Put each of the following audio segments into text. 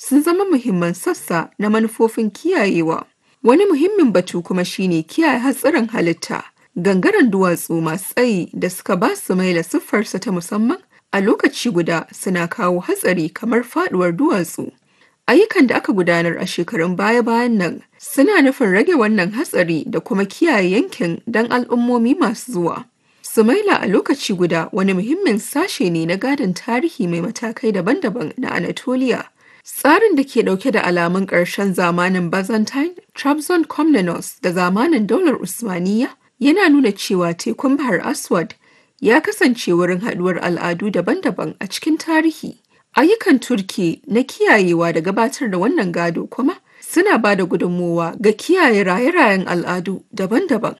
sun zama muhimman sassa na manufofin kiyayewa. Wani muhimmin batu kuma shine kiyaye hatsarin halitta. Gangaren duwatsu masu tsayi da suka ba su maila siffarsa ta musamman a lokaci guda suna kawo hatsari kamar faduwar duwatsu. Ayyukan da aka gudanar a shekarun baya-bayan nan suna nufin rage wannan hatsari da kuma kiyaye yankin don al'ummomi masu zuwa. Sumaila a lokaci guda wani muhimmin sashe ne na gadon tarihi mai matakai daban-daban na Anatolia. Tsarin da ke dauke da alamun ƙarshen zamanin Byzantine, Trabzon Komnenos da zamanin daular Usmaniya yana nuna cewa tekun Bahar Aswad ya kasance wurin haɗuwar al'adu daban-daban a cikin tarihi. Ayyukan Turki na kiyayewa da gabatar da wannan gado kuma suna ba da gudunmowa ga kiyaye raye-rayen al'adu daban-daban.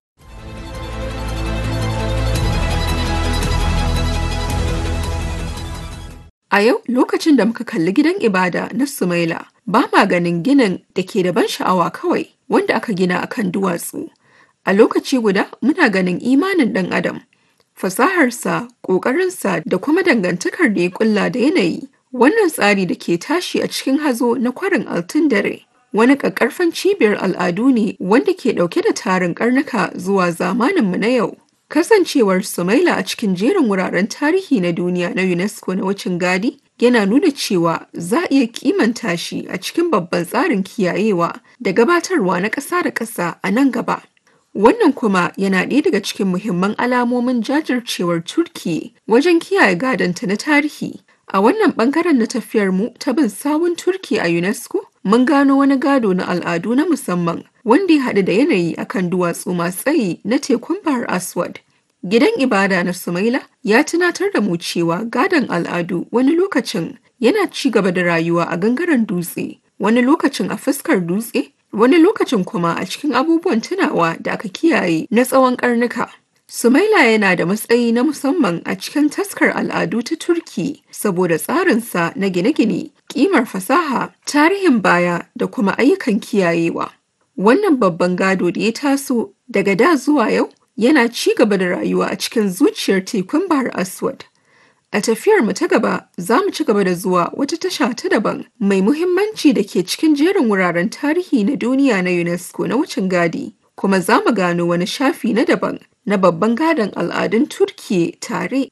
A yau lokacin da muka kalli gidan ibada na Sumaila, ba ma ganin ginin da ke da ban sha'awa kawai wanda aka gina a kan duwatsu. A lokaci guda muna ganin imanin ɗan adam, fasaharsa, ƙoƙarinsa da kuma dangantakar da ya ƙulla da yanayi. Wannan tsari da ke tashi a cikin hazo na kwarin altun dare. Wani ƙaƙƙarfan cibiyar al'adu ne wanda ke ɗauke da tarin ƙarnuka zuwa zamaninmu na yau. Kasancewar Sumaila a cikin jerin wuraren tarihi na duniya na UNESCO na wucin gadi yana nuna cewa za a iya kimanta shi a cikin babban tsarin kiyayewa da gabatarwa na ƙasa da ƙasa a nan gaba. Wannan kuma yana ɗaya daga cikin muhimman alamomin jajircewar Turki wajen kiyaye gadonta na tarihi. A wannan ɓangaren na tafiyar mu ta bin sawun Turki a UNESCO, mun gano wani gado na al'adu na musamman wanda ya haɗu da yanayi akan duwatsu masu tsayi na tekun Bahar Aswad. Gidan ibada na Sumaila ya tunatar da mu cewa gadon al'adu wani lokacin yana ci gaba da rayuwa a gangaren dutse, wani lokacin a fuskar dutse, wani lokacin kuma a cikin abubuwan tunawa da aka kiyaye na tsawon karnuka. Sumaila yana da matsayi na musamman a cikin taskar al'adu ta Turki saboda tsarinsa na gine-gine, kimar fasaha, tarihin baya da kuma ayyukan kiyayewa. Wannan babban gado da ya taso daga da zuwa yau yana ci gaba da rayuwa a cikin zuciyar tekun Bahar Aswad. A tafiyar mu ta gaba za mu ci gaba da zuwa wata tasha ta daban mai muhimmanci da ke cikin jerin wuraren tarihi na duniya na UNESCO na wucin gadi, kuma za mu gano wani shafi na daban na babban gadon al'adun Turkiye tare.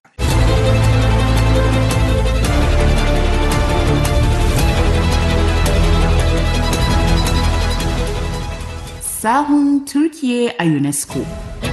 Sahun Turkiye a UNESCO.